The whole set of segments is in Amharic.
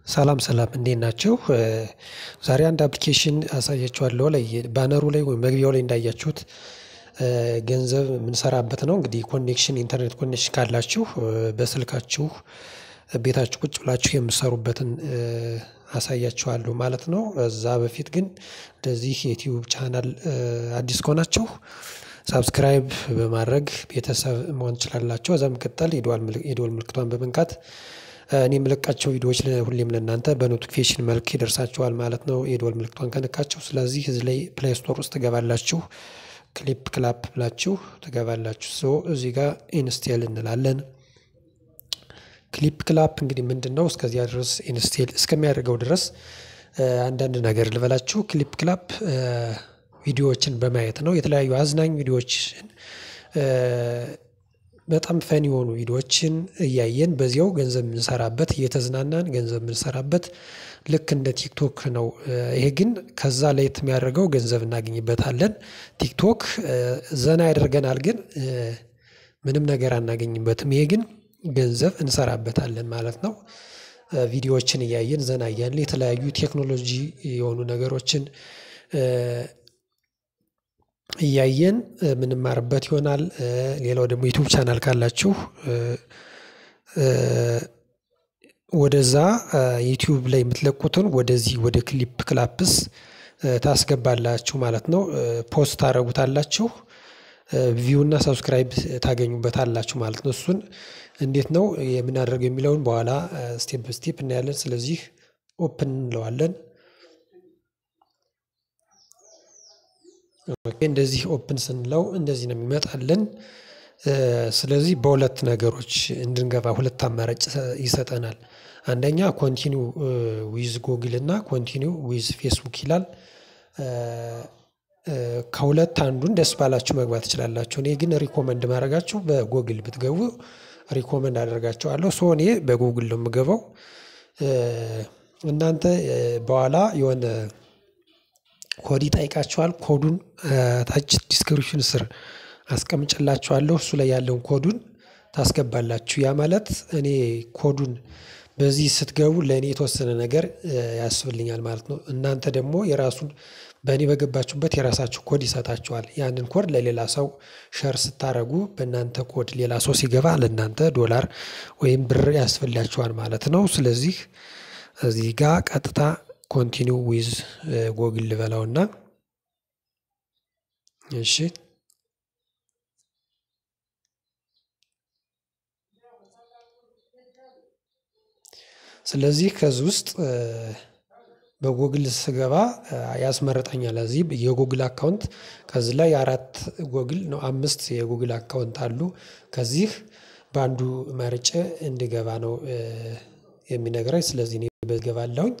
ሰላም ሰላም እንዴት ናችሁ? ዛሬ አንድ አፕሊኬሽን አሳያችኋለሁ ላይ ባነሩ ላይ ወይም መግቢያው ላይ እንዳያችሁት ገንዘብ የምንሰራበት ነው። እንግዲህ ኮኔክሽን ኢንተርኔት ኮኔክሽን ካላችሁ በስልካችሁ ቤታችሁ ቁጭ ብላችሁ የምትሰሩበትን አሳያችኋለሁ ማለት ነው። እዛ በፊት ግን እንደዚህ የዩቲዩብ ቻናል አዲስ ከሆናችሁ ሳብስክራይብ በማድረግ ቤተሰብ መሆን ትችላላችሁ። ከዛ በመቀጠል የደወል ምልክቷን በመንካት እኔ የምለቃቸው ቪዲዮዎች ሁሌም ለእናንተ በኖቲፊኬሽን መልክ ይደርሳችኋል ማለት ነው። የደወል ምልክቷን ከነካችሁ ስለዚህ እዚህ ላይ ፕሌይ ስቶር ውስጥ ትገባላችሁ። ክሊፕ ክላፕ ብላችሁ ትገባላችሁ። ሶ እዚህ ጋር ኢንስቴል እንላለን። ክሊፕ ክላፕ እንግዲህ ምንድን ነው? እስከዚያ ድረስ ኢንስቴል እስከሚያደርገው ድረስ አንዳንድ ነገር ልበላችሁ። ክሊፕ ክላፕ ቪዲዮዎችን በማየት ነው። የተለያዩ አዝናኝ ቪዲዮዎችን በጣም ፈን የሆኑ ቪዲዮዎችን እያየን በዚያው ገንዘብ የምንሰራበት እየተዝናናን ገንዘብ የምንሰራበት ልክ እንደ ቲክቶክ ነው። ይሄ ግን ከዛ ለየት የሚያደርገው ገንዘብ እናገኝበታለን። ቲክቶክ ዘና ያደርገናል፣ ግን ምንም ነገር አናገኝበትም። ይሄ ግን ገንዘብ እንሰራበታለን ማለት ነው። ቪዲዮዎችን እያየን ዘና እያልን የተለያዩ ቴክኖሎጂ የሆኑ ነገሮችን እያየን ምንማርበት ይሆናል። ሌላው ደግሞ ዩቲዩብ ቻናል ካላችሁ ወደዛ ዩቲዩብ ላይ የምትለቁትን ወደዚህ ወደ ክሊፕ ክላፕስ ታስገባላችሁ ማለት ነው። ፖስት ታደርጉታላችሁ ቪው እና ሰብስክራይብ ታገኙበታላችሁ ማለት ነው። እሱን እንዴት ነው የምናደርገው የሚለውን በኋላ ስቴፕ ስቴፕ እናያለን። ስለዚህ ኦፕን እንለዋለን። እንደዚህ ኦፕን ስንለው እንደዚህ ነው የሚመጣልን። ስለዚህ በሁለት ነገሮች እንድንገባ ሁለት አማራጭ ይሰጠናል። አንደኛ ኮንቲኒው ዊዝ ጎግል እና ኮንቲኒው ዊዝ ፌስቡክ ይላል። ከሁለት አንዱን ደስ ባላችሁ መግባት ትችላላችሁ። እኔ ግን ሪኮመንድ ማድረጋችሁ በጎግል ብትገቡ ሪኮመንድ አደርጋችኋለሁ። ሶ እኔ በጎግል ነው የምገባው። እናንተ በኋላ የሆነ ኮድ ይጠይቃችኋል። ኮዱን ታች ዲስክሪፕሽን ስር አስቀምጭላችኋለሁ። እሱ ላይ ያለውን ኮዱን ታስገባላችሁ። ያ ማለት እኔ ኮዱን በዚህ ስትገቡ ለእኔ የተወሰነ ነገር ያስብልኛል ማለት ነው። እናንተ ደግሞ የራሱን በእኔ በገባችሁበት የራሳችሁ ኮድ ይሰጣችኋል። ያንን ኮድ ለሌላ ሰው ሸር ስታደርጉ በእናንተ ኮድ ሌላ ሰው ሲገባ ለእናንተ ዶላር ወይም ብር ያስፈልጋችኋል ማለት ነው። ስለዚህ እዚህ ጋር ቀጥታ ኮንቲኒው ዊዝ ጎግል ልበላውና እሺ ስለዚህ ከዚህ ውስጥ በጎግል ስገባ ያስመርጠኛል። እዚህ የጎግል አካውንት ከዚህ ላይ አራት ጎግል ነው አምስት የጎግል አካውንት አሉ። ከዚህ በአንዱ መርጬ እንድገባ ነው የሚነግረኝ። ስለዚህ እኔ በገባለሁኝ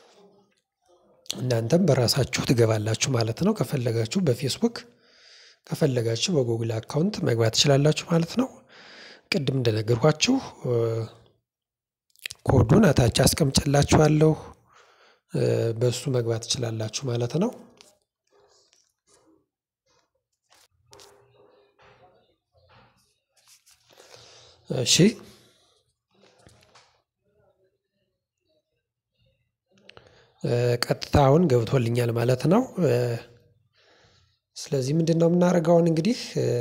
እናንተም በራሳችሁ ትገባላችሁ ማለት ነው። ከፈለጋችሁ በፌስቡክ ከፈለጋችሁ በጎግል አካውንት መግባት ትችላላችሁ ማለት ነው። ቅድም እንደነገርኳችሁ ኮዱን እታች አስቀምጬላችኋለሁ በሱ መግባት ትችላላችሁ ማለት ነው። እሺ ቀጥታ አሁን ገብቶልኛል ማለት ነው። ስለዚህ ምንድነው የምናደርገው አሁን እንግዲህ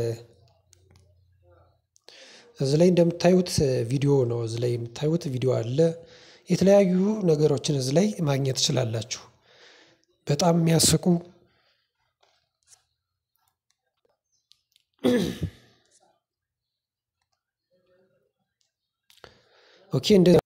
እዚህ ላይ እንደምታዩት ቪዲዮ ነው እዚህ ላይ የምታዩት ቪዲዮ አለ። የተለያዩ ነገሮችን እዚህ ላይ ማግኘት ትችላላችሁ። በጣም የሚያስቁ ኦኬ እንደዚህ